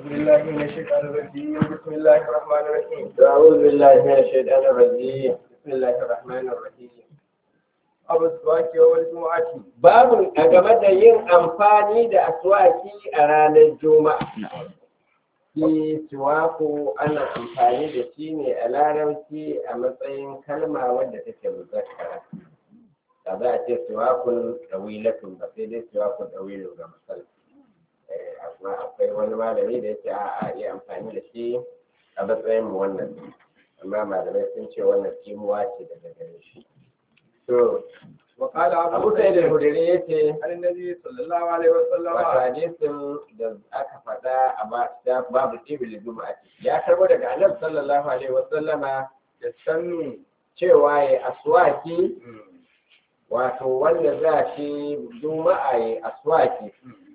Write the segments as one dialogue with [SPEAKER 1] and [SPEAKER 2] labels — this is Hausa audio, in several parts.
[SPEAKER 1] بالله من الشيطان الرجيم بسم الله الرحمن الرحيم
[SPEAKER 2] أعوذ بالله من الشيطان الرجيم بسم الله الرحمن الرحيم
[SPEAKER 1] أبو السواك يوم الجمعة
[SPEAKER 2] babu a game da yin amfani da aswaki a ranar juma'a shi siwaku ana amfani da shi ne a larabci a matsayin kalma wadda take muzakkara da za a ce siwakun ɗawilatun ba sai dai siwakun ɗawilun ga misali Eh, amma akwai wani malami da yake a a iya amfani da shi a matsayin mu wannan amma malamai sun ce wannan kimuwa ce daga gare shi to
[SPEAKER 1] وقال أبو
[SPEAKER 2] abu sai da
[SPEAKER 1] سعيد
[SPEAKER 2] hudure yace
[SPEAKER 1] عن النبي صلى الله عليه وسلم
[SPEAKER 2] wato hadisin da aka faɗa a ba- da babu tibil juma'a ya karbo daga annabi sallallahu alaihi wa sallama
[SPEAKER 1] يستنوا
[SPEAKER 2] cewa ya aswaki wato wanda za shi juma'a ya aswaki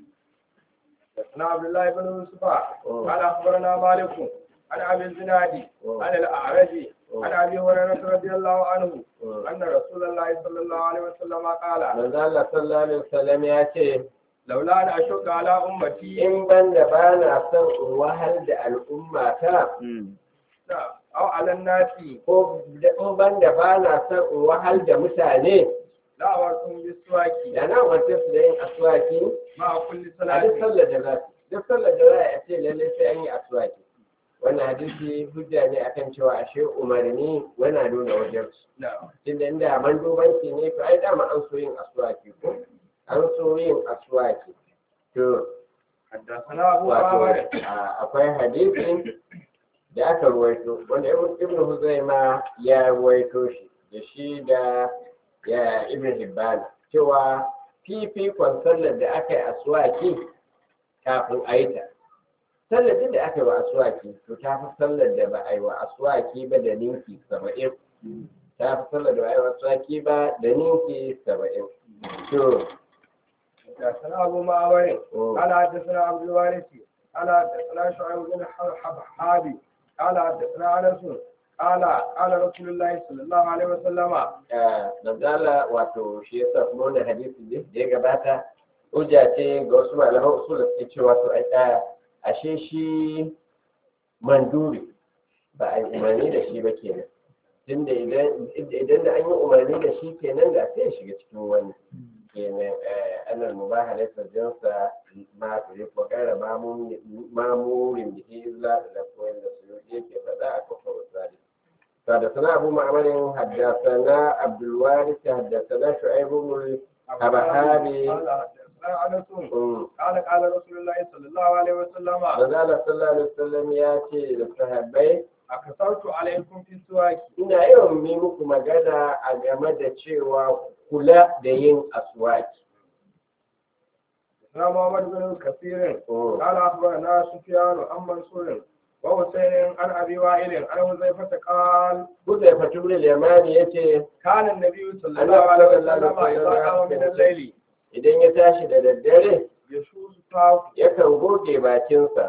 [SPEAKER 1] حدثنا عبد الله بن يوسف قال أخبرنا مالك عن أبي الزناد عن الأعرج عن أبي هريرة رضي الله عنه أن رسول الله صلى الله عليه وسلم قال
[SPEAKER 2] manzo Allah sallallahu alaihi wasallam ya ce
[SPEAKER 1] لولا أن أشق على أمتي
[SPEAKER 2] in ban da ba na son in wahal da al'umma ta
[SPEAKER 1] أو على الناس
[SPEAKER 2] ko da- in ban da ba na son in wahal da mutane
[SPEAKER 1] لا أمرتهم بالسواك
[SPEAKER 2] da na umarce su da yin aswaki
[SPEAKER 1] مع كل
[SPEAKER 2] a duk
[SPEAKER 1] صلاة
[SPEAKER 2] sallar da za su duk sallar da za a ce lallai sai an yi aswaki wannan hadisi hujja ne akan cewa ashe umarni wana nuna wajen su
[SPEAKER 1] نعم
[SPEAKER 2] tunda inda mandubanci ne to ai dama an so yin aswaki ko an so yin aswaki to
[SPEAKER 1] حدثنا أبو
[SPEAKER 2] wato
[SPEAKER 1] عامر
[SPEAKER 2] a- akwai hadisi da aka ruwaito wanda ibn ibn huzaima ya ruwaito shi da shi da ya ibn hibban cewa fifikon sallar da aka yi aswaki kafin a yi ta sallar duk da aka yi wa aswaki to ta fi sallar da ba a yi wa aswaki ba da ninki saba'in ta fi sallar da ba a yi wa aswaki ba da ninki saba'in to
[SPEAKER 1] حدثنا أبو معمر
[SPEAKER 2] oh,
[SPEAKER 1] قال حدثنا عبد الوارث قال حدثنا شعيب بن حبحابي قال حدثنا أنس قال قال رسول الله صلى الله عليه وسلم
[SPEAKER 2] Nazala wato shi yasa kuma wannan hadisi ne da ya gabata hujja ce ga wasu malaman usul da suke cewa to ai a- ashe shi manduri ba a yi umarni da shi ba kenan tunda idan idan da an yi umarni da shi kenan da sai ya shiga cikin wani kenan annal mubahala sajjansa ma turi ko kara mamurin da ke izla da lafiyan da su yake faɗa a kafar wasali حدثنا أبو معمر حدثنا عبد الوارث حدثنا شعيب بن الحبحابي
[SPEAKER 1] قال حدثنا أنس
[SPEAKER 2] أمم.
[SPEAKER 1] قال قال رسول الله صلى الله عليه وسلم
[SPEAKER 2] Manzala sallallahu alaihi wasallam ya ce da sahabbai
[SPEAKER 1] أكثرت عليكم في السواك
[SPEAKER 2] ina yawan yi muku magana a game da cewa kula da yin aswaki.
[SPEAKER 1] حدثنا محمد بن كثير
[SPEAKER 2] Mm.
[SPEAKER 1] قال أخبرنا سفيان عن منصور وحسين عن أبي وائل عن حذيفة قال
[SPEAKER 2] Huzai Fatulul Yamani ya ce
[SPEAKER 1] كان النبي صلى الله عليه وسلم إذا قام من الليل
[SPEAKER 2] idan ya tashi da daddare
[SPEAKER 1] يشوز فاه
[SPEAKER 2] yakan goge bakinsa.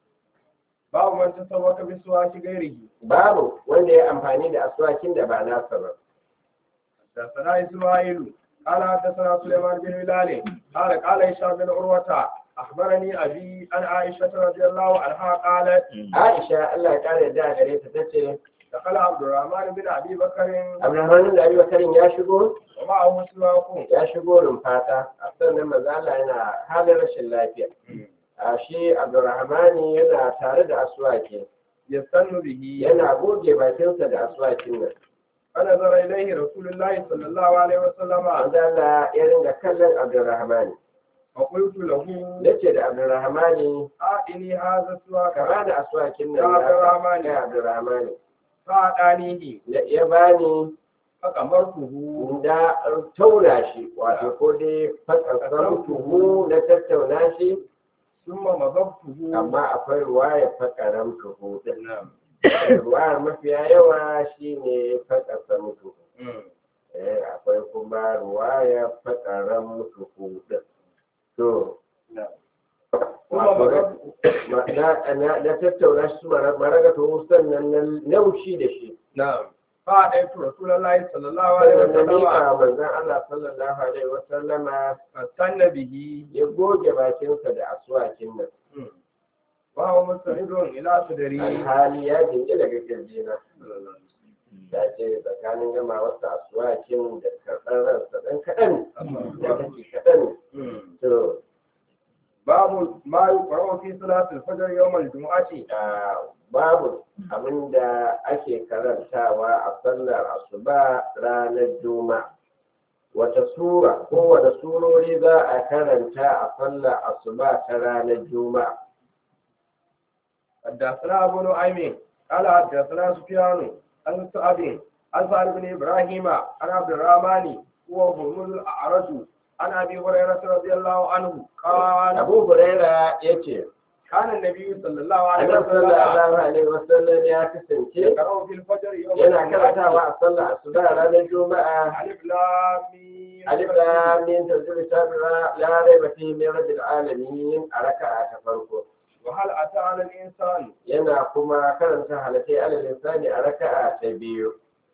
[SPEAKER 1] باب من تسوق بسواك غيره
[SPEAKER 2] Babu wanda ya amfani da aswakin da ba nasa ba.
[SPEAKER 1] حدثنا إسماعيل قال حدثنا سليمان بن هلال قال قال هشام بن عروة أخبرني أبي عن عائشة رضي الله عنها قالت
[SPEAKER 2] Aisha Allah ya kare da gare ta tace
[SPEAKER 1] دخل عبد الرحمن بن أبي بكر
[SPEAKER 2] Abdulrahman da Abubakarin ya shigo
[SPEAKER 1] ومعه سواك
[SPEAKER 2] ya shigo rumfata a sannan maza Allah yana halin rashin lafiya a shi Abdulrahmani yana tare da aswaki
[SPEAKER 1] يستن به
[SPEAKER 2] yana goge bakinsa da aswakin nan
[SPEAKER 1] فنظر إليه رسول الله صلى الله عليه وسلم
[SPEAKER 2] maza Allah ya ringa kallon Abdulrahmani
[SPEAKER 1] فقلت له
[SPEAKER 2] nace da Abdulrahmani
[SPEAKER 1] آتني هذا
[SPEAKER 2] ka
[SPEAKER 1] السواك
[SPEAKER 2] bani aswakin
[SPEAKER 1] Ya
[SPEAKER 2] nan
[SPEAKER 1] Abdurrahmani.
[SPEAKER 2] ya Abdulrahmani
[SPEAKER 1] فأعطانيه
[SPEAKER 2] Ya- ya bani
[SPEAKER 1] فقمرته
[SPEAKER 2] da tauna shi wato ko dai fakasar tuhu na tattauna shi
[SPEAKER 1] ثم مضغته
[SPEAKER 2] amma akwai ruwaya fakaran tuhu din ruwayar mafiya yawa shine fakasar tuhu eh akwai kuma ruwaya fakaran tuhu din to
[SPEAKER 1] ثم
[SPEAKER 2] wato
[SPEAKER 1] مضغته
[SPEAKER 2] ma- na na- na tattauna shi maraga tuhu sannan na naushi da shi
[SPEAKER 1] نعم فأتيت رسول الله صلى الله عليه
[SPEAKER 2] sannan na
[SPEAKER 1] وسلم
[SPEAKER 2] miƙa manzon Allah sallallahu alaihi wasallama
[SPEAKER 1] فاستنى به
[SPEAKER 2] ya goge bakinsa da aswakin nan
[SPEAKER 1] وهو مستند إلى صدري
[SPEAKER 2] alhali ya jinki daga kirjina ya ce tsakanin gama wasu asuwakin da karɓar ransa ɗan kaɗan da kake kaɗan to
[SPEAKER 1] باب ما يقرأ في صلاة الفجر يوم الجمعة
[SPEAKER 2] a babu abinda ake karantawa a sallar asuba ranar juma'a wata sura ko wata surori za a karanta a sallar asuba ta ranar juma'a
[SPEAKER 1] حدثنا أبو نعيم قال حدثنا سفيان عن سعد عن سعد بن إبراهيم عن عبد الرحمن هو هم الأعرج عن أبي هريرة رضي الله عنه قال
[SPEAKER 2] abu huraira ya ce
[SPEAKER 1] كان النبي صلى الله عليه
[SPEAKER 2] annabi
[SPEAKER 1] وسلم
[SPEAKER 2] sallallahu alaihi wasallam ya kasance
[SPEAKER 1] يقرأ في الفجر يوم
[SPEAKER 2] yana karantawa
[SPEAKER 1] الجمعة
[SPEAKER 2] a sallar asuba ranar juma'a
[SPEAKER 1] ألف لام ميم
[SPEAKER 2] alif lam mim tanzilu kitabira la raiba fihi min rabbil alamin a raka'a ta farko
[SPEAKER 1] وهل أتى على الإنسان
[SPEAKER 2] yana kuma karanta halatai alal insani a raka'a ta biyu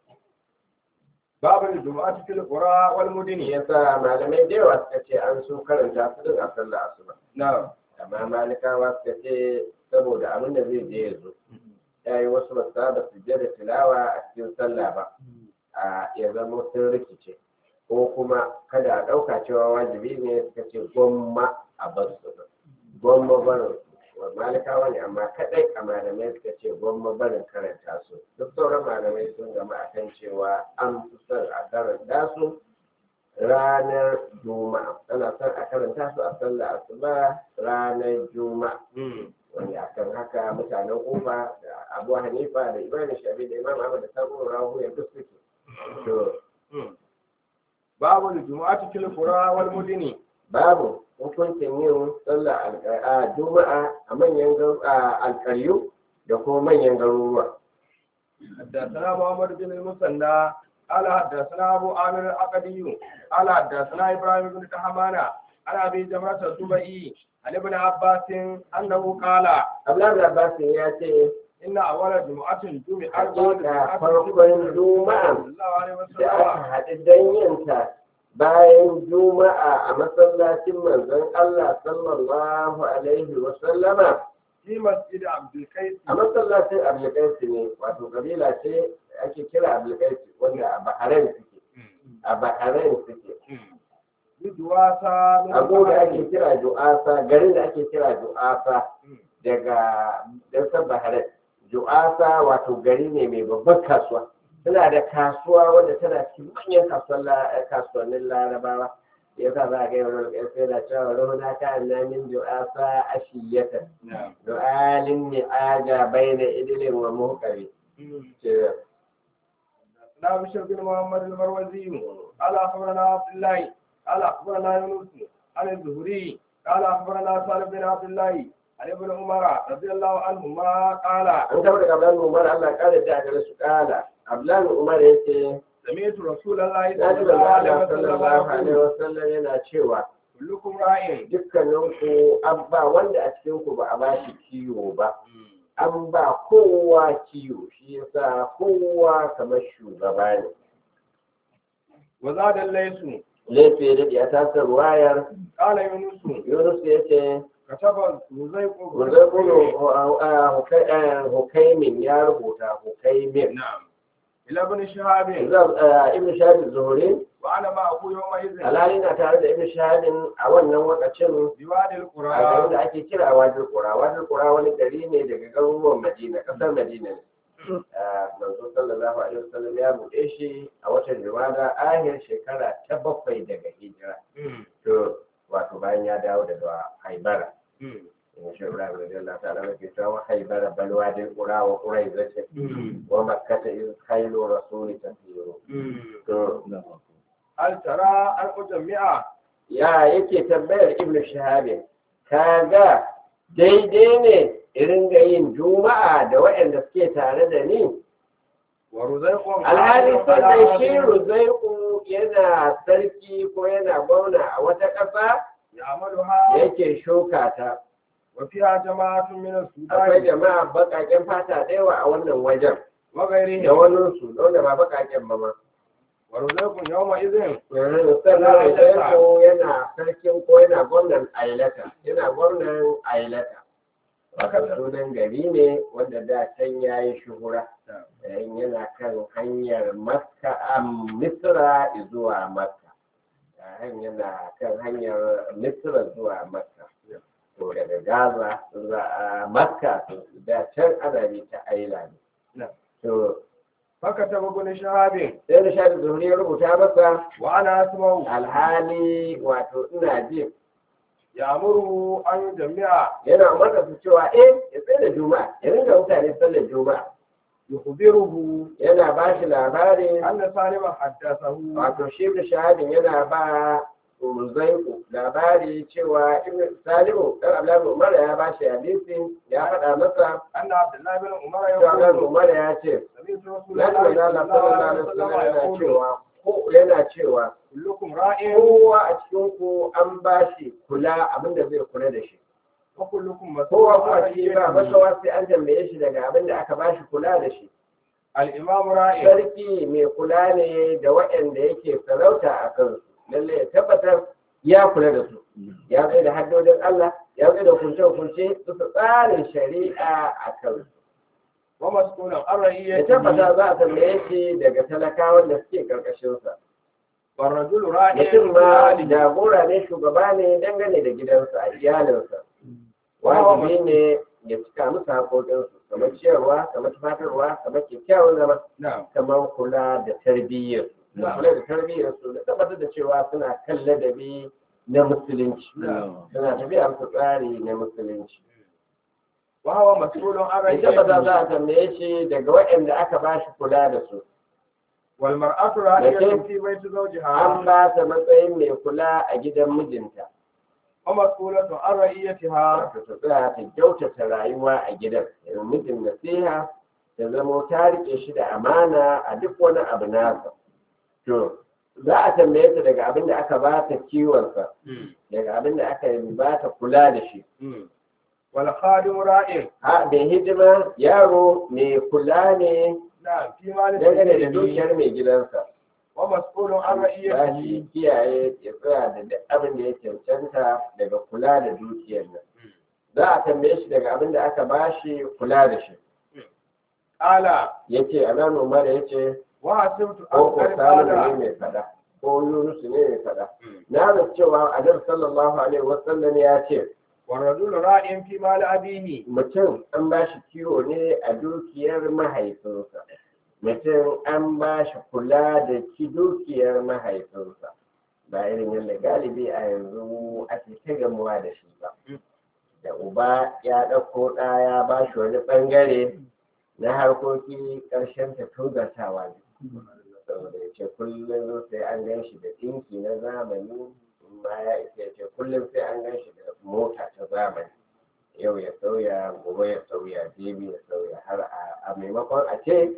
[SPEAKER 1] باب الجمعة في القرى
[SPEAKER 2] shi
[SPEAKER 1] والمدن
[SPEAKER 2] yasa malamai da yawa suka ce an so karanta su din a sallar asuba
[SPEAKER 1] نعم
[SPEAKER 2] amma malikawa suka ce saboda abin da zai je ya zo ya yi wasu basu saba su je da tilawa a cikin sallah ba a ya zama sun rikice ko kuma kada a ɗauka cewa wajibi ne suka ce gwamma a bar su gwamma barin wa malikawa ne amma kadai a malamai suka ce gwamma barin karanta su duk sauran malamai sun gama akan cewa an fi son a karanta su ranar juma'a ana son a karanta su a sallah asuba ranar juma'a wanda akan haka mutanen ufa da abu hanifa da imam shafi da imam ahmad da sabu rahu ya duk suke to
[SPEAKER 1] باب الجمعة في القرى والمدن
[SPEAKER 2] babu hukuncin yin sallah alƙa- a juma'a a manyan garu- a alƙaryu da kuma manyan garuruwa
[SPEAKER 1] حدثنا محمد بن المثنى قال حدثنا ابو عامر العقدي قال حدثنا ابراهيم بن كهمان عن ابي جمرة الزبئي عن ابن عباس انه قال
[SPEAKER 2] abdullahi abbas ya ce
[SPEAKER 1] ان اول جمعة جمع
[SPEAKER 2] Hakika farkon Juma'a
[SPEAKER 1] صلى الله عليه
[SPEAKER 2] da aka
[SPEAKER 1] وسلم
[SPEAKER 2] haɗu don yinta bayan juma'a a masallacin manzon Allah sallallahu alaihi wa sallama
[SPEAKER 1] في مسجد عبد القيس
[SPEAKER 2] a masallacin abulkaisi ne wato kabila ce ake kira abulkaisi wanda a bahrain suke a bahrain suke
[SPEAKER 1] بدواسة من
[SPEAKER 2] abu da ake
[SPEAKER 1] البحرين.
[SPEAKER 2] kira ju'asa garin da ake kira ju'asa daga dasar bahrain ju'asa wato gari ne mai babban kasuwa suna da kasuwa wadda tana cikin manyan kasuwan la- kasuwannin larabawa ya sa za a ga yawon ƙarfi da cewa rona ka na min ju'asa ashiyatan
[SPEAKER 1] نعم
[SPEAKER 2] du'alin ni'aja bayna idilin wa muhqari ce
[SPEAKER 1] حدثنا بشر بن محمد المروزي قال اخبرنا عبد الله قال اخبرنا يونس عن الزهري قال اخبرنا سالم بن عبد الله عن ابن عمر رضي الله عنهما قال
[SPEAKER 2] an taɓa daga Abdullahi Umar Allah ya kare ta gare su kala Abdullahi Umar yace
[SPEAKER 1] سمعت رسول الله
[SPEAKER 2] na
[SPEAKER 1] صلى
[SPEAKER 2] ji
[SPEAKER 1] الله عليه
[SPEAKER 2] Allah
[SPEAKER 1] وسلم
[SPEAKER 2] sallallahu alaihi
[SPEAKER 1] يقول
[SPEAKER 2] wasallam yana cewa
[SPEAKER 1] كلكم راع
[SPEAKER 2] dukkaninku an ba wanda a cikin ku ba a ba shi kiwo ba an ba kowa kiwo shi yasa kowa kamar shugaba ne
[SPEAKER 1] وزاد الليث
[SPEAKER 2] laifi da ya tasar wayar
[SPEAKER 1] قال يونس
[SPEAKER 2] Yunus ya ce
[SPEAKER 1] كتب رزيق
[SPEAKER 2] Ruzaiku Hukaimin ya rubuta Hukaimin
[SPEAKER 1] نعم إلى ابن شهاب
[SPEAKER 2] Ibn Shahid Zuhri
[SPEAKER 1] وأنا معه يومئذ
[SPEAKER 2] alhali na tare da Ibn Shahidin a wannan wakacin
[SPEAKER 1] بوادي
[SPEAKER 2] a garin
[SPEAKER 1] القرى
[SPEAKER 2] da ake kira Wadil Qura Wadil Qura wani gari ne daga garuruwan Madina kasar Madina ne Ah, manzo sallallahu alaihi wasallam ya buɗe shi a watan Jumada ahir shekara ta bakwai daga hijira to wato bayan ya dawo daga Haibara in shi Ibrahim radiyallahu ta'ala yake cewa Haibara bal Wadil Qura wa Quraiza wa makkata iz khailu rasuli tasiru to
[SPEAKER 1] هل ترى أن أجمع
[SPEAKER 2] ya yake tambayar ibnu shahabi kaga daidai ne irin ga yin juma'a da waɗanda suke tare da ni
[SPEAKER 1] ورزيق
[SPEAKER 2] alhali sannan shi ruzaiku yana sarki ko yana gwamna a wata ƙasa
[SPEAKER 1] يعملها
[SPEAKER 2] yake shuka ta
[SPEAKER 1] وفيها جماعة من
[SPEAKER 2] akwai
[SPEAKER 1] السودان
[SPEAKER 2] jama'a baƙaƙen fata da yawa a wannan wajen da
[SPEAKER 1] وغيرهم
[SPEAKER 2] wani su wanda ba baƙaƙen ba ma
[SPEAKER 1] ورزيق يومئذ
[SPEAKER 2] sannan ruzaiku yana sarkin ko yana gwamnan ailata yana gwamnan ailata wato sunan gari ne wanda da can ya yi shuhura yayin yana kan hanyar makka a misra zuwa makka yayin yana kan hanyar misra zuwa makka to daga gaza za a makka to da can ana bi ta aila ne to
[SPEAKER 1] haka ta bugun shahabin
[SPEAKER 2] sai da shaɗi zuhuri ya rubuta masa
[SPEAKER 1] wa ana asma'u
[SPEAKER 2] alhali wato ina ji
[SPEAKER 1] ya muru an jami'a
[SPEAKER 2] yana umarta su cewa eh ya tsaye da juma'a ya ringa mutane sallar juma'a
[SPEAKER 1] yukhbiruhu
[SPEAKER 2] yana ba shi labarin
[SPEAKER 1] anna salima haddathahu
[SPEAKER 2] wato shi da shahadin yana ba Uzaiku labari cewa Ibn Salimu dan Abdullahi Umar ya ba shi hadisi ya faɗa masa
[SPEAKER 1] anna abdullahi bin umar
[SPEAKER 2] cewa Abdullahi
[SPEAKER 1] yaqulu
[SPEAKER 2] Umar ya ce
[SPEAKER 1] sami'tu
[SPEAKER 2] na ji
[SPEAKER 1] rasulullahi
[SPEAKER 2] manzo Allah sallallahu alaihi
[SPEAKER 1] sallallahu alaihi wasallam
[SPEAKER 2] wasallam yana
[SPEAKER 1] yaqulu
[SPEAKER 2] cewa ko yana cewa
[SPEAKER 1] kullukum ra'in
[SPEAKER 2] kowa a cikin ku an ba shi kula abinda zai kula da shi
[SPEAKER 1] wa kullukum
[SPEAKER 2] kowa
[SPEAKER 1] mas'ulun
[SPEAKER 2] kuma shi ba makawa sai an tambaye shi daga abinda aka ba shi kula da shi
[SPEAKER 1] al-imam ra'in
[SPEAKER 2] sarki mai kula ne da waɗanda yake sarauta a kansu lalle ya tabbatar ya kula da su ya tsaye da haddodin Allah ya tsaye da hukunce-hukunce su tsarin shari'a a kansu
[SPEAKER 1] wa mas'ulun an
[SPEAKER 2] ya
[SPEAKER 1] ra'iyyati
[SPEAKER 2] tabbata za a tambaye shi daga talakawan da suke karkashinsa
[SPEAKER 1] wa rajulu ra'in
[SPEAKER 2] mutum ma jagora ne shugaba ne dangane da gidansa a iyalinsa wajibi ne ya cika musu haƙoƙinsu kamar ciyarwa kamar tufatarwa kamar kyakkyawan zama
[SPEAKER 1] na'am
[SPEAKER 2] kamar kula da tarbiyyar da kula da tarbiyyar su da tabbatar da cewa suna kan ladabi na musulunci suna tafiya musu tsari na musulunci
[SPEAKER 1] wa huwa mas'ulun an
[SPEAKER 2] ya tabbata za a
[SPEAKER 1] ra'iyyati
[SPEAKER 2] tambaye shi daga waɗanda aka ba shi kula da su
[SPEAKER 1] wal mar'atu ra'iyatun fi baiti zawjiha
[SPEAKER 2] an ba ta matsayin mai kula a gidan mijinta
[SPEAKER 1] wa mas'ulatun an ra'iyyatiha
[SPEAKER 2] wato ta tsaya ta kyautata rayuwa a gidan yanzu mijin nasiha ta zamo ta riƙe shi da amana a duk wani abu nasa to za a tambaye ta daga abin da aka ba ta kiwonsa daga abin da aka yi ba ta kula da shi
[SPEAKER 1] wal khadim ra'in
[SPEAKER 2] a da hidima yaro mai kula ne
[SPEAKER 1] na'am fi mali
[SPEAKER 2] dangane da
[SPEAKER 1] sayyidi
[SPEAKER 2] dukiyar mai gidansa
[SPEAKER 1] wa mas'ulun an
[SPEAKER 2] ba shi
[SPEAKER 1] ra'iyyatihi
[SPEAKER 2] kiyaye ya tsaya da duk abin da ya cancanta daga kula da dukiyar nan za a tambaye shi daga abin da aka ba shi kula da shi
[SPEAKER 1] qala
[SPEAKER 2] ya ce a nan umar ya ce
[SPEAKER 1] wa asibtu
[SPEAKER 2] ko
[SPEAKER 1] an
[SPEAKER 2] ko
[SPEAKER 1] qad
[SPEAKER 2] salimu ne
[SPEAKER 1] qala
[SPEAKER 2] mai fada ko yunus ne mai fada na da cewa annabi sallallahu alaihi wasallam ya ce
[SPEAKER 1] wa rajulu ra'in fi mali abihi
[SPEAKER 2] mutum an ba shi kiwo ne a dukiyar mahaifinsa mutum an ba shi kula da ki dukiyar mahaifinsa ba irin yadda galibi a yanzu ake ta gamuwa da shi ba da uba ya ɗauko ɗa ya ba shi wani ɓangare na harkoki ƙarshen ta tozartawa ne saboda ya ce kullum sai an gan shi da ɗinki na zamani ma ya isa ya ce kullum sai an gan shi da mota ta zamani yau ya sauya gobe ya sauya jibi ya sauya har a- a maimakon a ce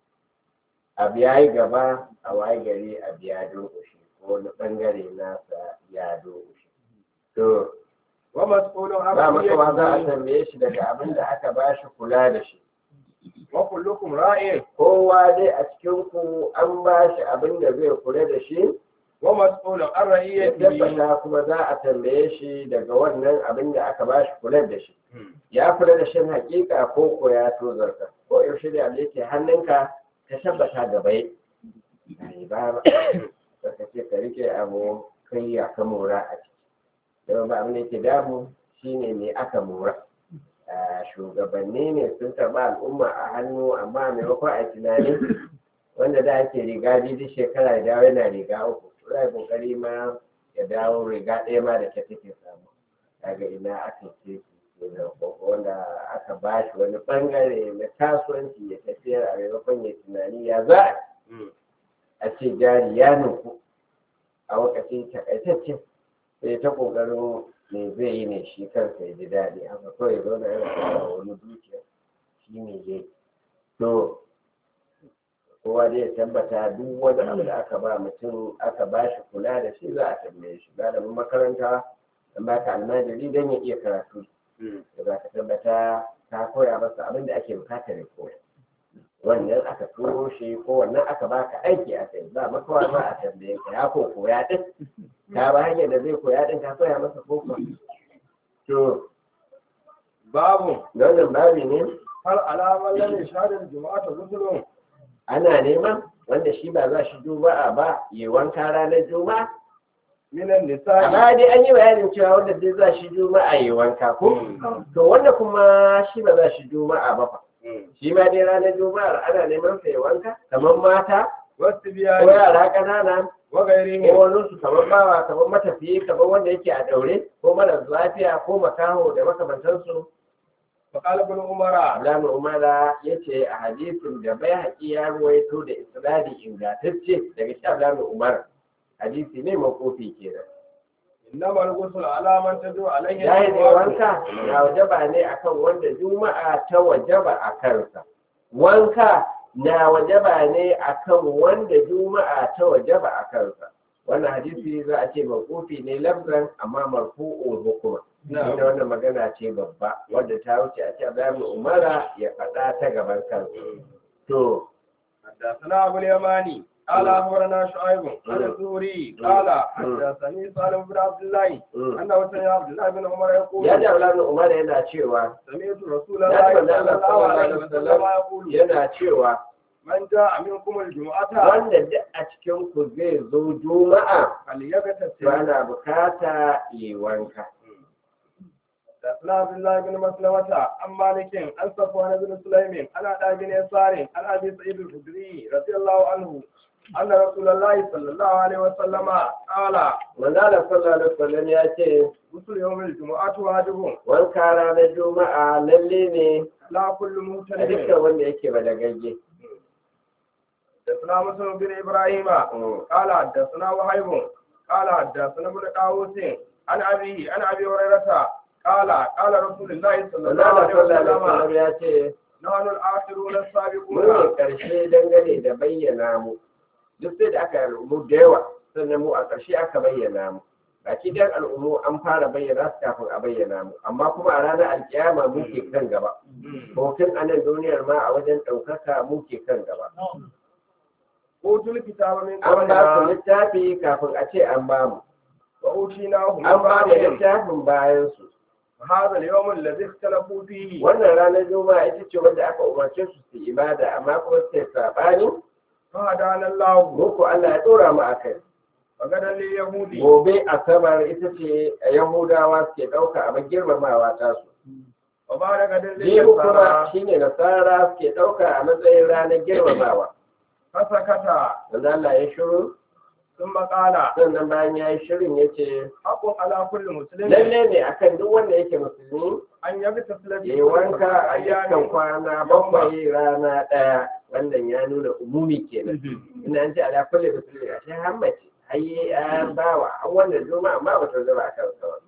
[SPEAKER 2] abu ya yi gaba a waye gari a biya durƙushi ko wani ɓangare nasa ya durƙushi to
[SPEAKER 1] wa mas'ulun an
[SPEAKER 2] ba makawa za a
[SPEAKER 1] ra'iyyatihi
[SPEAKER 2] tambaye shi daga abin da aka ba shi kula da shi
[SPEAKER 1] wa kullukum ra'in
[SPEAKER 2] kowa dai a cikin ku an ba shi abin da zai kula da shi
[SPEAKER 1] wa mas'ulun an
[SPEAKER 2] ya
[SPEAKER 1] ra'iyyatihi
[SPEAKER 2] tabbata kuma za a tambaye shi daga wannan abin da aka ba shi kula da shi ya kula da shin hakika ko ko ya tozarta ko yaushe da abu yake hannunka ka tabbata gaba yi ba ba ka ce ka rike abu kai ya ka mora a ciki don ba abin da yake damu shine me aka mora Ah, shugabanni ne sun taɓa al'umma a hannu amma maimakon a tunani wanda da ake riga biyu duk shekara ya dawo yana riga uku za a kokari ma ya dawo riga ɗaya ma da ta take samu daga ina aka ce kenan ko wanda aka ba shi wani bangare na kasuwanci ya tafiyar a maimakon ya tunani ya za a ce jari ya nuku a wakacin takaitacce sai ta kokarin me zai yi ne shi kansa ya ji daɗi haka kawai ya zauna yana kara wani dukiya shi ne zai to kowa dai ya tabbata duk wani abu da aka ba mutum aka ba shi kula da shi za a tambaye shi malamin makaranta an ba ka almajiri don ya iya karatu da za ka tabbata ka koya masa abin da ake bukata ya koya wannan aka turo shi ko wannan aka baka aiki a kai ba makawa za a tambaye ka ya ko koya din ka ba hanyar da zai koya din ka koya masa ko kuwa to
[SPEAKER 1] babu
[SPEAKER 2] da wannan babi ne
[SPEAKER 1] hal alamar lam yashhad al-jumu'ata ghusl
[SPEAKER 2] ana neman wanda shi ba za shi juma'a ba yi wanka ranar juma'a
[SPEAKER 1] min an-nisa'i
[SPEAKER 2] amma dai an yi bayanin cewa wanda dai za shi juma'a yi wanka ko to wanda kuma shi ba za shi juma'a ba fa shi ma dai ranar juma'ar ana neman sa yi wanka kamar mata
[SPEAKER 1] wasu
[SPEAKER 2] ko
[SPEAKER 1] biyani
[SPEAKER 2] yara ƙanana
[SPEAKER 1] wa
[SPEAKER 2] ko
[SPEAKER 1] gairihi
[SPEAKER 2] wani su kamar bawa kamar matafiyi kamar wanda yake a daure ko mara lafiya ko makaho da makamantansu
[SPEAKER 1] fa qala ibn umara
[SPEAKER 2] Abdullahi Umara ya ce a hadisin da bai haƙi ya ruwaito da isnadi ingantacce daga shi Abdullahi Umar hadisi ne makofi kenan
[SPEAKER 1] innama al-ghusl ala man tadu alayhi
[SPEAKER 2] yayi ne wanka na wajaba ne akan wanda juma'a ta wajaba a kansa wanka na wajaba ne akan wanda juma'a ta wajaba a kansa wannan hadisi za a ce makofi ne lafzan amma marfu'un hukuma
[SPEAKER 1] Na'am.
[SPEAKER 2] Ina wannan magana ce babba wadda ta wuce a ce Abdullahi Umara ya faɗa ta gaban kansa to
[SPEAKER 1] حدثنا أبو اليماني قال أخبرنا شعيب عن الزهري قال حدثني سالم بن عبد الله
[SPEAKER 2] mm.
[SPEAKER 1] أنه سمع عبد الله بن عمر يقول
[SPEAKER 2] ya ji Abdullahi Umar yana cewa
[SPEAKER 1] سمعت رسول
[SPEAKER 2] Ya
[SPEAKER 1] الله
[SPEAKER 2] ji manzo
[SPEAKER 1] صلى
[SPEAKER 2] Allah
[SPEAKER 1] الله عليه
[SPEAKER 2] sallallahu alaihi
[SPEAKER 1] وسلم
[SPEAKER 2] wasallam
[SPEAKER 1] يقول
[SPEAKER 2] yana cewa
[SPEAKER 1] من جاء منكم الجمعة
[SPEAKER 2] wanda duk a cikin ku zai zo juma'a to
[SPEAKER 1] فليغتسل
[SPEAKER 2] ana bukata yi wanka
[SPEAKER 1] حدثنا عبد الله بن مسلمة عن مالك عن صفوان بن سليم عن عطاء بن يسار عن أبي سعيد الخدري رضي الله عنه أن رسول الله صلى الله عليه وسلم قال
[SPEAKER 2] manzala sallallahu alaihi wasallam ya ce
[SPEAKER 1] غسل يوم الجمعة واجب
[SPEAKER 2] wanka ranar juma'a lalle ne
[SPEAKER 1] لا كل
[SPEAKER 2] a
[SPEAKER 1] مهتدي
[SPEAKER 2] dukkan wanda yake ba da gagge
[SPEAKER 1] حدثنا مسلم بن ابراهيم قال حدثنا وهيب قال حدثنا ابن طاووس عن ابيه عن ابي هريره قال قال رسول الله صلى الله
[SPEAKER 2] manzala
[SPEAKER 1] عليه
[SPEAKER 2] sallallahu alaihi
[SPEAKER 1] وسلم
[SPEAKER 2] wasallam ya ce
[SPEAKER 1] نحن الاخرون
[SPEAKER 2] mu ne
[SPEAKER 1] السابقون
[SPEAKER 2] karshe dangane da bayyana mu duk sai da aka yi al'ummu da yawa sannan mu a ƙarshe aka bayyana mu baki dan al'ummu an fara bayyana su kafin a bayyana mu amma kuma a ranar alkiyama mu ke kan gaba hoton a nan duniyar ma a wajen ɗaukaka mu ke kan gaba
[SPEAKER 1] اوتوا الكتاب من
[SPEAKER 2] an ba su
[SPEAKER 1] قبلنا
[SPEAKER 2] littafi kafin a ce an ba mu
[SPEAKER 1] واوتيناه من
[SPEAKER 2] an ba mu
[SPEAKER 1] بعدهم
[SPEAKER 2] littafin bayan su
[SPEAKER 1] هذا اليوم الذي اختلفوا فيه
[SPEAKER 2] wannan ranar juma'a ita ce wanda aka umarce su su ibada amma kuma suke saɓani
[SPEAKER 1] فهدانا الله
[SPEAKER 2] mu ko Allah ya ɗora mu a kai
[SPEAKER 1] وغدا لليهود
[SPEAKER 2] gobe asabar ita ce yahudawa suke ɗauka abin girmamawa ta su
[SPEAKER 1] وبعد غدا
[SPEAKER 2] jihu kuma
[SPEAKER 1] للنصارى
[SPEAKER 2] shine nasara suke ɗauka a matsayin ranar girmamawa
[SPEAKER 1] فسكت
[SPEAKER 2] wanda Allah ya shiru
[SPEAKER 1] ثم قال
[SPEAKER 2] sannan bayan ya yi shirin ya ce
[SPEAKER 1] حق على كل مسلم
[SPEAKER 2] lalle ne akan duk wanda yake musulmi
[SPEAKER 1] أن يغتسل
[SPEAKER 2] ya
[SPEAKER 1] في
[SPEAKER 2] yi wanka a
[SPEAKER 1] أيام
[SPEAKER 2] dukkan kwana bakwai rana ɗaya wannan ya nuna umumi kenan ina an ce ala kulli musulmi a shi hammace ai an bawa an wannan juma'a amma ba ta zama a kan sa ba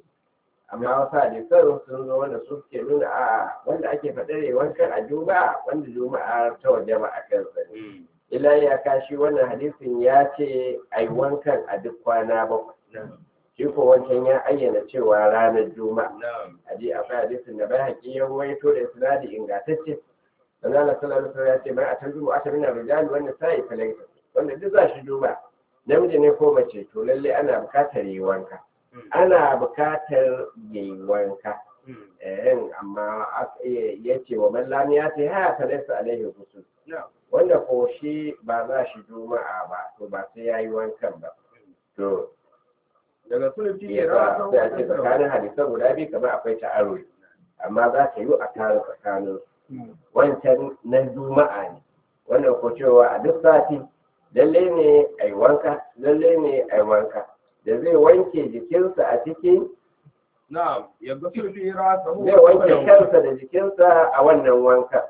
[SPEAKER 2] amma wasu hadisan sun zo wanda su suke nuna a wanda ake faɗar yi wankan a juma'a wanda juma'a ta waje ba a kan sa ne ila ya kashi wannan hadisin ya ce ai wankan a duk kwana bakwai shi ko wancan ya ayyana cewa ranar juma'a
[SPEAKER 1] نعم
[SPEAKER 2] aje akwai hadisin da bai haƙi ya waito da sinadi ingantacce dan Allah sallallahu alaihi wasallam ya ce bai atan juma'a ta minar rijal wanda sai falaita wanda duk za shi juma'a namiji ne ko mace to lalle ana buƙatar yi wanka ana buƙatar yi wanka eh amma ya ce wa man lam ya ce ha ta laysa alaihi ghusl
[SPEAKER 1] نعم
[SPEAKER 2] wanda ko shi ba za shi juma'a ba to ba sai yayi wankan ba to
[SPEAKER 1] daga sulfi
[SPEAKER 2] ya sa sai a ce tsakanin hadisan guda biyu kamar akwai ta'aruri amma za ta yi a tare tsakanin su. wancan na juma'a ne wannan ko cewa a duk sati lalle ne a yi wanka lalle ne a yi wanka da zai wanke jikinsa a ciki
[SPEAKER 1] na'am ya gasul fi rasahu
[SPEAKER 2] zai wanke kansa da jikinsa a wannan wanka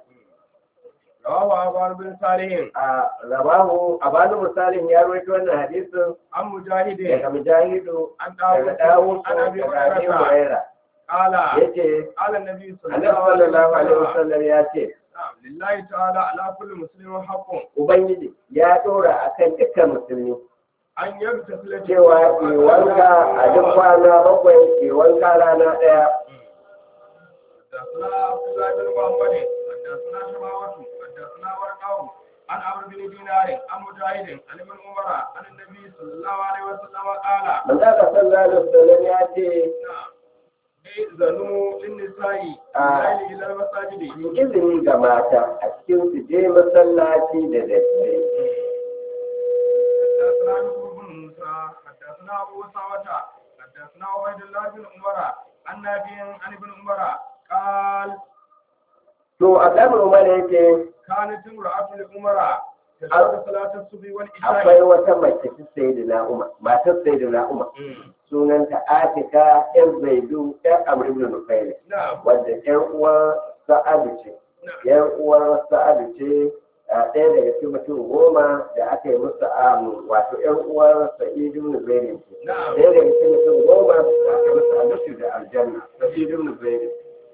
[SPEAKER 1] rawahu abar bin salihin
[SPEAKER 2] a rabahu a bani misalin ya rawaito wannan hadisin
[SPEAKER 1] an mujahidin
[SPEAKER 2] daga mujahidu
[SPEAKER 1] an
[SPEAKER 2] daga
[SPEAKER 1] dawo
[SPEAKER 2] dawo
[SPEAKER 1] an abi
[SPEAKER 2] daga abi
[SPEAKER 1] hurairah
[SPEAKER 2] huraira
[SPEAKER 1] qala
[SPEAKER 2] yace
[SPEAKER 1] qala nabi
[SPEAKER 2] annabi sallallahu alaihi wasallam ya ce
[SPEAKER 1] na'am lillahi ta'ala ala kulli muslimin haqqun
[SPEAKER 2] ubangiji ya dora akan dukkan musulmi
[SPEAKER 1] an yabtasila
[SPEAKER 2] cewa ke wanka a duk kwana bakwai ke wanka rana ɗaya
[SPEAKER 1] حدثنا عبد الله بن محمد حدثنا شماوة حدثنا ورقاء عن عمرو بن دينار عن مجاهد عن ابن عمر عن النبي صلى الله عليه وسلم قال
[SPEAKER 2] manzo Allah sallallahu alaihi wasallam ya ce
[SPEAKER 1] نعم zanu lin nisa'i
[SPEAKER 2] Ah.
[SPEAKER 1] ila ila masajidi
[SPEAKER 2] izini ga mata a cikin su je masallaci da daddare
[SPEAKER 1] حدثنا يوسف بن موسى حدثنا ابو سعوة حدثنا عبيد الله بن عمر عن نافع عن ابن عمر قال
[SPEAKER 2] to Abdullahi Umar yake
[SPEAKER 1] كانت امرأة لعمر تشهد صلاة الصبح والعشاء
[SPEAKER 2] akwai wata mace ta Sayyidina Umar matar Sayyidina Umar sunanta Atika ƴar Zaidu ƴar Amr ibn Nufayl
[SPEAKER 1] نعم
[SPEAKER 2] wadda ƴar uwar Sa'adu ce
[SPEAKER 1] نعم
[SPEAKER 2] ƴar uwar Sa'adu ce a ɗaya daga cikin mutum goma da aka yi musu amu wato ƴar uwar Sa'id ibn Zaid ce
[SPEAKER 1] نعم
[SPEAKER 2] ɗaya daga cikin mutum goma da aka yi musu alushu da aljanna Sa'id ibn Zaid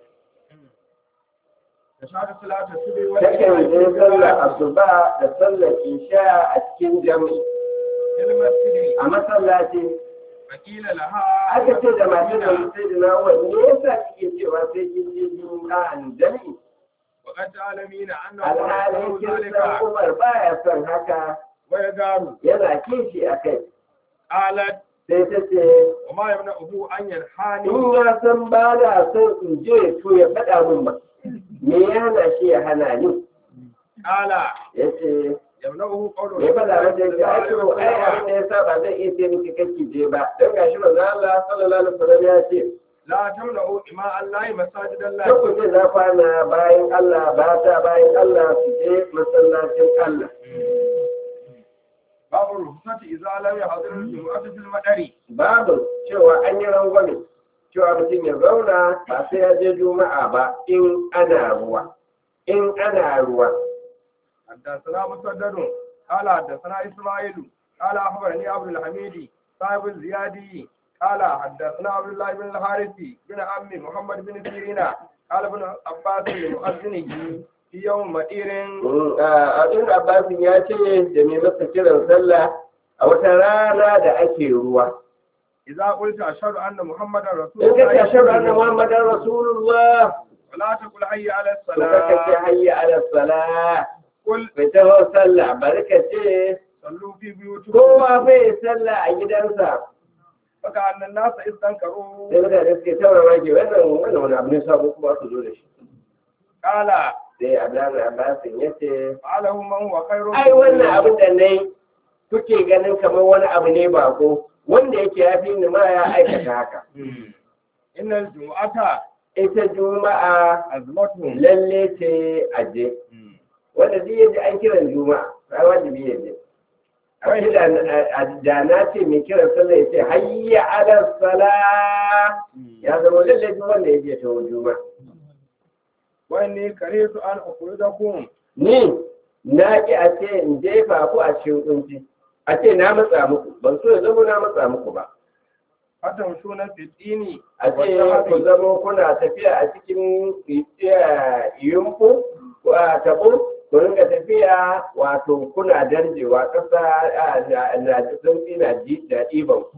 [SPEAKER 1] تشهد صلاة الصبح
[SPEAKER 2] takan je sallar
[SPEAKER 1] والعشاء
[SPEAKER 2] asuba da sallar isha a cikin jami'i
[SPEAKER 1] في المسجد
[SPEAKER 2] a masallaci
[SPEAKER 1] فقيل لها
[SPEAKER 2] aka ce da masu da sai da nawa me yasa kike cewa sai kin je juma'a jami'i
[SPEAKER 1] وقد تعلمين أنه
[SPEAKER 2] alhalin
[SPEAKER 1] يفعل
[SPEAKER 2] kin
[SPEAKER 1] ذلك
[SPEAKER 2] san Umar baya son haka
[SPEAKER 1] ويغار
[SPEAKER 2] yana kishi a kai
[SPEAKER 1] قالت
[SPEAKER 2] sai ta ce
[SPEAKER 1] وما يمنعه أن ينحاني
[SPEAKER 2] in ya san ba na son in je to ya faɗa min ba me ya hana shi ya hana ni
[SPEAKER 1] قال
[SPEAKER 2] ya ce
[SPEAKER 1] يمنعه قول
[SPEAKER 2] me faɗa mata ya ce ai to ai abin da ya sa ba zai iya ce miki kake je ba don gashi manzo Allah sallallahu alaihi wasallam ya ce
[SPEAKER 1] لا تمنعوا إماء الله مساجد
[SPEAKER 2] Sai ku
[SPEAKER 1] الله
[SPEAKER 2] ce za kwana bayan Allah ba ta bayan Allah su je masallacin Allah.
[SPEAKER 1] باب الرخصة إذا لم يحضر الجمعة في المدر
[SPEAKER 2] Babu cewa an yi rangwame cewa mutum ya zauna ba sai ya je juma'a ba in ana ruwa. In ana ruwa.
[SPEAKER 1] حدثنا مسدد قال حدثنا إسماعيل قال أخبرني عبد الحميد صاحب الزيادي قال حدثنا عبد الله بن الحارثي بن عمي محمد بن سيرين قال ابن عباس لمؤذنه في يوم مدير
[SPEAKER 2] Mm, a Abin Abbasin ya ce da mai masa kiran sallah a wata rana da ake ruwa.
[SPEAKER 1] إذا قلت أشهد أن محمدا رسول
[SPEAKER 2] In ka ce
[SPEAKER 1] الله
[SPEAKER 2] shaɗu anna Muhammadan Rasulullah
[SPEAKER 1] ولا تقل حي على
[SPEAKER 2] to kaka ce
[SPEAKER 1] الصلاة
[SPEAKER 2] hayya ala salah.
[SPEAKER 1] قل
[SPEAKER 2] Bai taho sallah bari ka ce
[SPEAKER 1] صلوا في بيوتكم
[SPEAKER 2] kowa bai sallah a gidansa
[SPEAKER 1] فكأن الناس استنكروا
[SPEAKER 2] sai mutane suke taura ke wannan wannan wani abu ne sabo kuma su zo da shi
[SPEAKER 1] قال
[SPEAKER 2] sai abdullahi abbasin ya ce
[SPEAKER 1] فعله من هو خير
[SPEAKER 2] ai wannan abin da nai kuke ganin kamar wani abu ne bako wanda yake ya fi ni ma ya aikata haka
[SPEAKER 1] إن الجمعة
[SPEAKER 2] ita juma'a
[SPEAKER 1] أزمتهم
[SPEAKER 2] lalle ce aje wanda duk yaji an kiran juma'a sai wajibi ya je Wai da da na ce mai kiran sallah ya ce hayya ala sala ya zama lalle duk wanda ya je ta juma'a
[SPEAKER 1] وإني كرهت أن أخرجكم
[SPEAKER 2] ni na ƙi a ce in jefa ku a cikin kunci a ce na matsa muku ban so ya zama na matsa muku ba
[SPEAKER 1] فتمشون في الدين
[SPEAKER 2] a ce ku zama kuna tafiya a cikin eh, yumfu ko a tabo ku rinka tafiya wato kuna darjewa ƙasa ah, na na sun na ji da ɗiban ku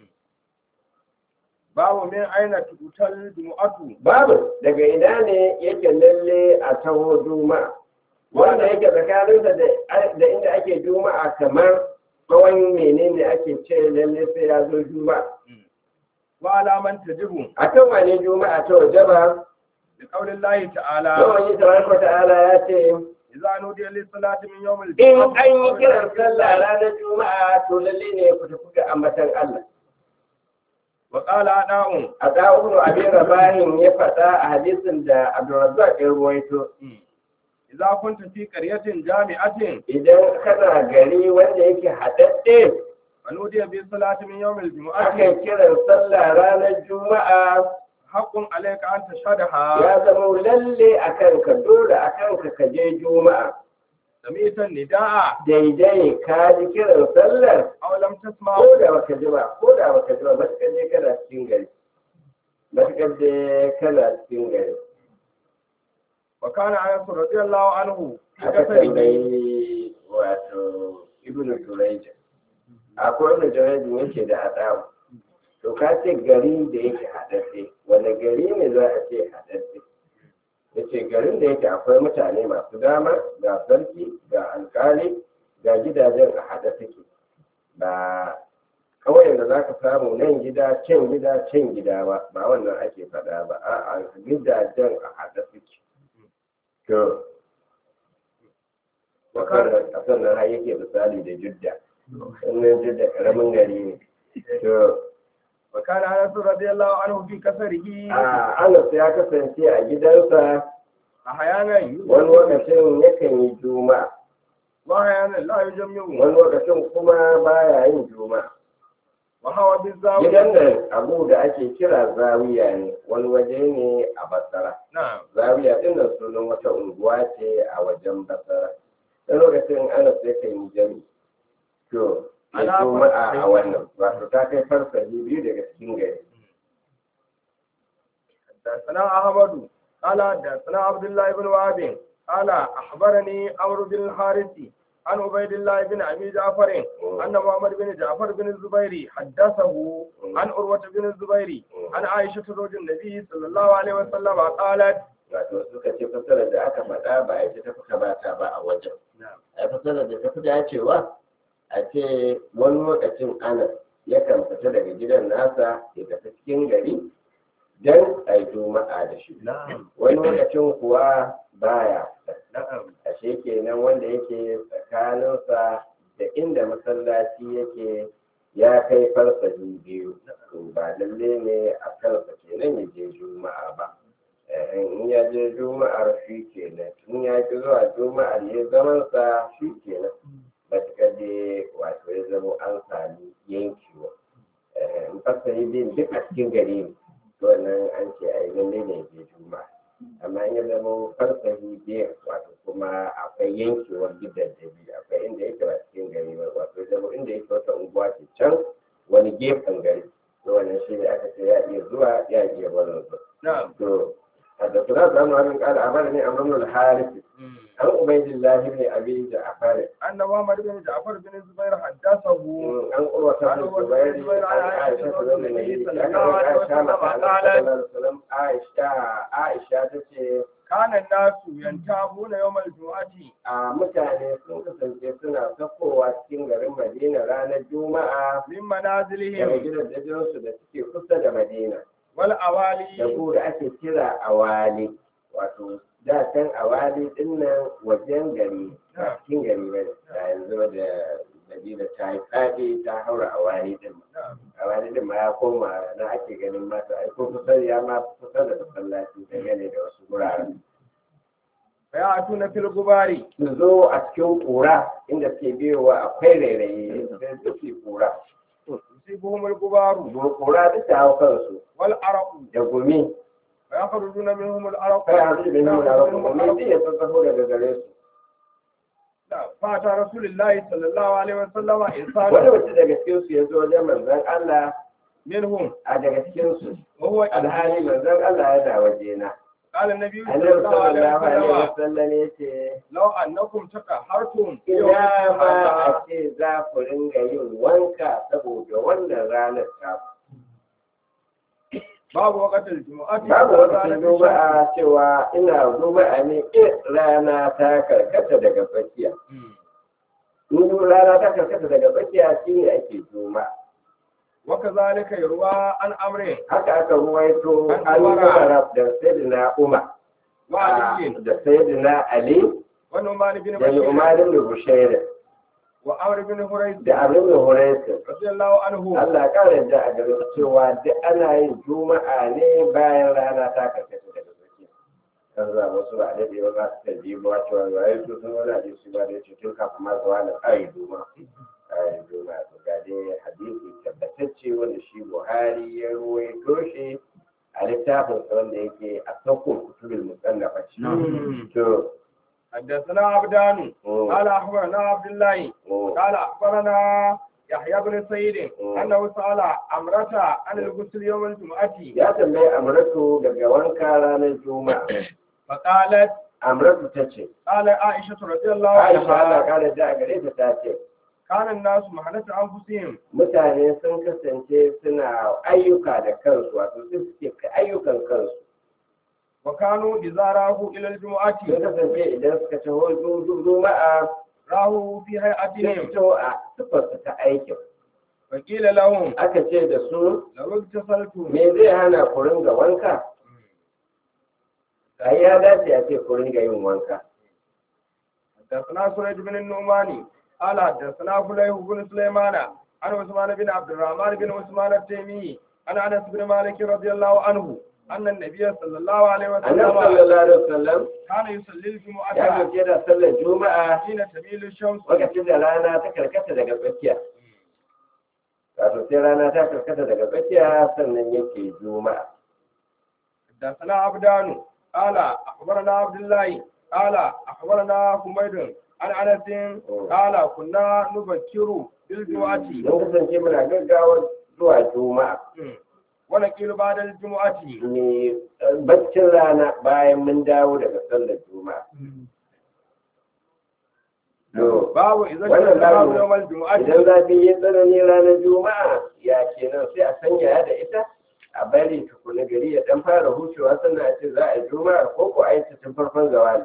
[SPEAKER 1] babu min aina tutal jumu'atu
[SPEAKER 2] babu daga ina ne yake lalle a taho juma'a wanda yake tsakaninsa da da inda ake juma'a kamar tsawon menene ake ce lalle sai ya zo juma'a
[SPEAKER 1] wa alaman tajibu
[SPEAKER 2] a kan wane juma'a ta waje ba
[SPEAKER 1] da qaulin lahi ta'ala
[SPEAKER 2] yawan yi tabaraka ta'ala ya ce
[SPEAKER 1] idza nudiya lis salati min yawmil
[SPEAKER 2] in an yi kiran sallah ranar juma'a to lalle ne ku tafi ga ambatan Allah
[SPEAKER 1] wa qala da'un
[SPEAKER 2] a da'unu abin rabahin ya faɗa a hadisin da Abdulrazzaq ya ruwaito
[SPEAKER 1] idza kunta fi qaryatin jami'atin
[SPEAKER 2] idan kana gari wanda yake haɗaɗɗe
[SPEAKER 1] wa nudiya bis salati min yawmil
[SPEAKER 2] aka
[SPEAKER 1] jumu'ati
[SPEAKER 2] kiran sallah ranar juma'a
[SPEAKER 1] haqqun alayka an tashhadaha
[SPEAKER 2] ya zama lalle a kanka dole a kanka ka je juma'a
[SPEAKER 1] sami'tan nida'a
[SPEAKER 2] daidai ka ji kiran sallar
[SPEAKER 1] aw lam tasma
[SPEAKER 2] ko da baka ji ba ko da baka ji ba matuƙar je kana cikin gari matuƙar je kana cikin gari
[SPEAKER 1] wa kana anas radiyallahu anhu fi
[SPEAKER 2] aka
[SPEAKER 1] kasari
[SPEAKER 2] tambayi wato ibnu turayja akwai wani jirajin yake da adamu to ka ce gari da yake haɗaɗɗe wani gari ne za a ce haɗaɗɗe ya ce garin da yake akwai mutane masu dama ga sarki ga alkali ga gidajen a haɗa suke ba kawai da za ka samu nan gida can gida can gida ba ba wannan ake faɗa ba a gidajen a haɗa suke to a sannan har yake misali da judda wannan judda ƙaramin gari ne to
[SPEAKER 1] وكان انس رضي الله عنه في كسره
[SPEAKER 2] a anas ya kasance a gidansa
[SPEAKER 1] احيانا
[SPEAKER 2] wani lokacin yakan yi juma'a
[SPEAKER 1] واحيانا لا يجمع
[SPEAKER 2] wani lokacin kuma baya yin juma'a
[SPEAKER 1] وهو بالزاويه
[SPEAKER 2] gidan nan abu da ake kira zawiya ne wani waje ne a basara
[SPEAKER 1] نعم
[SPEAKER 2] zawiya din nan sunan wata unguwa ce a wajen basara wani lokacin ana sai kan yi jami to ya
[SPEAKER 1] Ana
[SPEAKER 2] juma'a
[SPEAKER 1] farsa-
[SPEAKER 2] a wannan wato ta kai farsahi biyu daga cikin gari
[SPEAKER 1] حدثنا احمد قال حدثنا عبد الله بن وهب قال اخبرني عمرو بن الحارث عن عبيد الله بن ابي جعفر ان محمد بن جعفر بن الزبير حدثه عن عروه بن الزبير عن عائشه زوج النبي صلى الله عليه وسلم قالت
[SPEAKER 2] wato suka ce fasarar da aka faɗa ba ita ta fi kamata ba a wajen a fasarar da ta fi dacewa a ce wani lokacin anas yakan fita daga gidan nasa ya tafi cikin gari don a yi juma'a da shi
[SPEAKER 1] نعم
[SPEAKER 2] wani lokacin kuwa baya
[SPEAKER 1] نعم
[SPEAKER 2] ashe kenan wanda yake tsakaninsa da inda masallaci yake ya kai farsahi biyu to ba lalle ne a kansa kenan ya je juma'a ba Eh, in ya je juma'ar shi kenan in ya ki zuwa juma'ar ya zamansa shi kenan matuƙar dai wato ya zama an sami yankewa Eh, in farsahi biyun duk a cikin gari ne to wannan an ce a yi lalle ne ya je juma'a amma in ya zama farsahi biyar wato kuma akwai yankewar gidan da biyu akwai inda yake ba cikin gari ba wato ya zama inda yake wata unguwa ce can wani gefen gari to wannan shi ne aka ce ya iya zuwa ya iya barin su
[SPEAKER 1] نعم
[SPEAKER 2] to حدثنا سلام بن قال أخبرني عمرو بن الحارث عن عبيد الله بن أبي جعفر
[SPEAKER 1] أن محمد بن جعفر بن الزبير حدثه
[SPEAKER 2] عن قروة بن الزبير عن عائشة زوج النبي صلى الله عليه وسلم عائشة عائشة تشي
[SPEAKER 1] كان الناس ينتابون يوم الجمعة
[SPEAKER 2] a mutane sun kasance suna sakowa cikin garin Madina ranar Juma'a
[SPEAKER 1] من
[SPEAKER 2] daga
[SPEAKER 1] منازلهم
[SPEAKER 2] gidajensu da suke kusa da Madina da
[SPEAKER 1] والأوالي
[SPEAKER 2] ku da ake kira awali wato da can awali din nan wajen gari ba cikin gari ba da yanzu da Madina ta yi faɗi ta haura awali din awali din ma ya koma na ake ganin mata ai ko kusa ya ma kusa da masallaci ta gane da wasu guraren
[SPEAKER 1] فيأتون في الغبار
[SPEAKER 2] su zo a cikin ƙura inda suke biyowa akwai rairayi sai suke ƙura
[SPEAKER 1] يصيبهم الغبار
[SPEAKER 2] ƙura duk ta hau kansu
[SPEAKER 1] والعرق
[SPEAKER 2] da gumi
[SPEAKER 1] فيخرجون منهم العرق
[SPEAKER 2] kai a da nuna na rabu gumi zai ya sassafo daga gare su
[SPEAKER 1] فأتى رسول الله صلى الله عليه وسلم
[SPEAKER 2] wani
[SPEAKER 1] إنسان
[SPEAKER 2] mutum daga cikin su ya zo wajen manzon Allah
[SPEAKER 1] منهم
[SPEAKER 2] a daga cikin su
[SPEAKER 1] وهو
[SPEAKER 2] alhali manzon Allah yana waje na
[SPEAKER 1] قال النبي صلى
[SPEAKER 2] annabi
[SPEAKER 1] الله عليه
[SPEAKER 2] sallallahu alaihi
[SPEAKER 1] وسلم
[SPEAKER 2] wasallam ya ce
[SPEAKER 1] لو أنكم تكهرتم في يوم
[SPEAKER 2] ina ma
[SPEAKER 1] الجمعة
[SPEAKER 2] a ce za ku ringa yin wanka saboda wannan ranar ta
[SPEAKER 1] باب وقت الجمعة
[SPEAKER 2] babu wata juma'a cewa ina juma'a ne in rana ta karkata daga tsakiya in rana ta karkata daga tsakiya shine ake juma'a
[SPEAKER 1] وكذلك يروى عن أمره
[SPEAKER 2] haka aka ruwaito
[SPEAKER 1] An
[SPEAKER 2] an
[SPEAKER 1] Umara.
[SPEAKER 2] umar da sayyidina umar
[SPEAKER 1] وعلي
[SPEAKER 2] da sayyidina ali
[SPEAKER 1] ونعمان بن
[SPEAKER 2] da
[SPEAKER 1] بشير
[SPEAKER 2] umar ibn bushair
[SPEAKER 1] وعمر بن هريز
[SPEAKER 2] da abin da huraisu
[SPEAKER 1] رضي الله عنه
[SPEAKER 2] Allah ya kara yadda a gare su cewa duk ana yin juma'a ne bayan rana ta karkata daga tsakiya kan za wasu ba daɗe ba za su ta biyu ba cewa ba yi su sun wani hadisi ba da ya ce tun kafin ma zuwa da ƙari juma'a ƙari juma'a to ga dai hadisi tabbatacce wanda shi buhari ya ruwaito shi a littafin sa wanda yake a sauƙin kutubul musannafa ce to
[SPEAKER 1] حدثنا عبدان
[SPEAKER 2] mm,
[SPEAKER 1] قال أخبرنا عبد الله
[SPEAKER 2] mm,
[SPEAKER 1] قال أخبرنا يحيى بن سعيد أنه سأل أمرة عن الغسل يوم الجمعة
[SPEAKER 2] ya tambayi amratu daga wanka ranar juma'a
[SPEAKER 1] فقالت
[SPEAKER 2] amratu ta ce
[SPEAKER 1] قال عائشة رضي الله
[SPEAKER 2] Aisha Allah
[SPEAKER 1] عنها
[SPEAKER 2] kare da gare ta ta ce
[SPEAKER 1] كان الناس مهنة أنفسهم
[SPEAKER 2] mutane sun kasance suna ayyuka da kansu wato su suke kai ayyukan kansu
[SPEAKER 1] وكانوا إذا راهوا إلى الجمعة
[SPEAKER 2] sun kasance idan suka taho zu- juma'a
[SPEAKER 1] راهوا في
[SPEAKER 2] sun
[SPEAKER 1] هيئتهم
[SPEAKER 2] fito a sifarsu ta aikin
[SPEAKER 1] فقيل لهم
[SPEAKER 2] aka ce da su
[SPEAKER 1] لو اغتسلتم
[SPEAKER 2] me zai hana ku ringa wanka ai ya dace a ce ku ringa yin wanka
[SPEAKER 1] حدثنا سريج بن النعماني قال حدثنا فليح بن سليمان عن عثمان بن عبد الرحمن بن عثمان التيمي عن انس بن مالك رضي الله عنه ان النبي صلى الله عليه
[SPEAKER 2] annabi
[SPEAKER 1] وسلم
[SPEAKER 2] sallallahu alaihi wasallam
[SPEAKER 1] كان يصلي
[SPEAKER 2] ya
[SPEAKER 1] الجمعة
[SPEAKER 2] dauke da sallar juma'a
[SPEAKER 1] حين تميل الشمس
[SPEAKER 2] lokacin da rana ta karkata daga tsakiya wato sai rana ta karkata daga tsakiya sannan yake juma'a
[SPEAKER 1] حدثنا عبدان قال اخبرنا عبد الله قال اخبرنا حميد عن انس قال كنا نبكر بالجمعة
[SPEAKER 2] mun kasance muna gaggawar zuwa juma'a
[SPEAKER 1] ونقيل بعد الجمعة
[SPEAKER 2] ne baccin rana bayan mun dawo daga sallar juma'a to
[SPEAKER 1] babu idan
[SPEAKER 2] Wannan
[SPEAKER 1] ka babu
[SPEAKER 2] babu.
[SPEAKER 1] yawmal jumu'ati
[SPEAKER 2] idan zafi ya tsanani ranar juma'a ya kenan sai a sanya da ita a bari tukuna gari ya dan fara hucewa sannan a ce za a yi juma'a ko ko a yi ta tun farkon zawali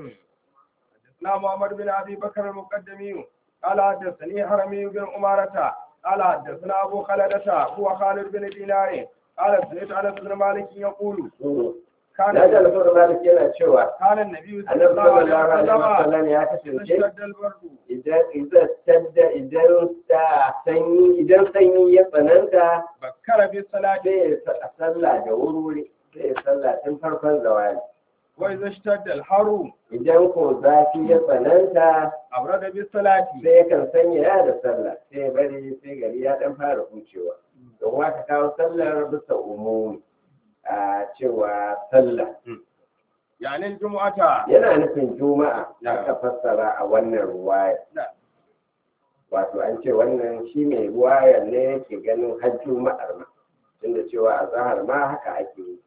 [SPEAKER 1] حدثنا محمد بن ابي بكر المقدمي قال حدثني حرمي بن عمارة قال حدثنا ابو خالدة هو خالد بن دينار قال سمعت انس بن مالك يقول كان
[SPEAKER 2] na ji alfawar malik yana cewa
[SPEAKER 1] كان النبي صلى
[SPEAKER 2] annabi
[SPEAKER 1] الله عليه
[SPEAKER 2] sallallahu alaihi
[SPEAKER 1] وسلم
[SPEAKER 2] wasallam ya kasance
[SPEAKER 1] اشتد البرد
[SPEAKER 2] idan idan tadda idan ta sanyi idan sanyi ya tsananta
[SPEAKER 1] بكر بالصلاة
[SPEAKER 2] sai ya sa- sallah da wuri sai ya sallah tun farkon zawali
[SPEAKER 1] واذا اشتد الحر
[SPEAKER 2] idan ko zafi ya tsananta
[SPEAKER 1] ابرد بالصلاة
[SPEAKER 2] sai yakan sanya ya da sallah sai ya bari sai gari ya dan fara hucewa don waka kawo sallar bisa umumi a cewa sallah
[SPEAKER 1] يعني الجمعة
[SPEAKER 2] yana nufin juma'a da aka fassara a wannan ruwaya
[SPEAKER 1] نعم.
[SPEAKER 2] wato an ce wannan shi mai ruwayar ne yake ganin har juma'ar ma tunda cewa a zahar ma haka ake yi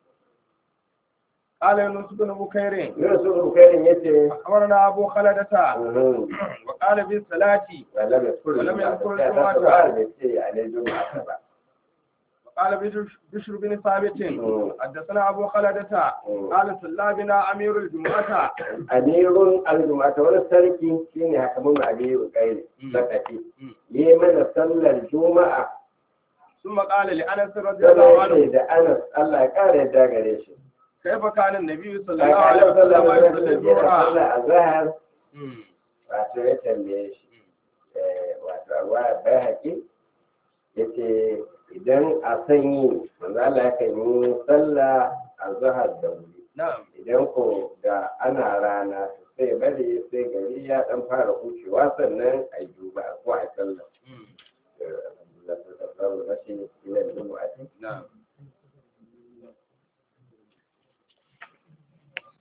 [SPEAKER 1] قال يونس بن بكير
[SPEAKER 2] yunus bin bukairin yace
[SPEAKER 1] أخبرنا أبو خلدة
[SPEAKER 2] mhm,
[SPEAKER 1] وقال بالصلاة
[SPEAKER 2] ولم يذكر
[SPEAKER 1] ولم يذكر
[SPEAKER 2] الجمعة
[SPEAKER 1] الجمعة.
[SPEAKER 2] ta bai ce a ne juma'a ba
[SPEAKER 1] وقال بشر- بشر بن ثابت
[SPEAKER 2] مم.
[SPEAKER 1] حدثنا أبو خلدة
[SPEAKER 2] مم.
[SPEAKER 1] قال صلى بنا أمير الجمعة
[SPEAKER 2] amirun aljumata wani sarki shine hakamun abiyu kai
[SPEAKER 1] Mm.
[SPEAKER 2] sakafi
[SPEAKER 1] Mm.
[SPEAKER 2] yi mana sallar juma'a
[SPEAKER 1] ثم قال لأنس رضي الله
[SPEAKER 2] sai
[SPEAKER 1] عنه
[SPEAKER 2] da anas Allah ya kare yadda gare shi
[SPEAKER 1] كيف كان النبي صلى الله
[SPEAKER 2] Kaka
[SPEAKER 1] عليه
[SPEAKER 2] Allah
[SPEAKER 1] وسلم
[SPEAKER 2] sallallahu alaihi
[SPEAKER 1] يصلي
[SPEAKER 2] wasallam yana
[SPEAKER 1] الجمعة
[SPEAKER 2] sallah a zahar
[SPEAKER 1] مم.
[SPEAKER 2] wato ya tambaye shi eh, wato a ruwa bai haƙi ya ce idan a sanyi manzo Allah ya kan yi sallah a zahar da wuri
[SPEAKER 1] نعم
[SPEAKER 2] idan ko da ana rana sai bari sai gari ya dan fara hucewa sannan a yi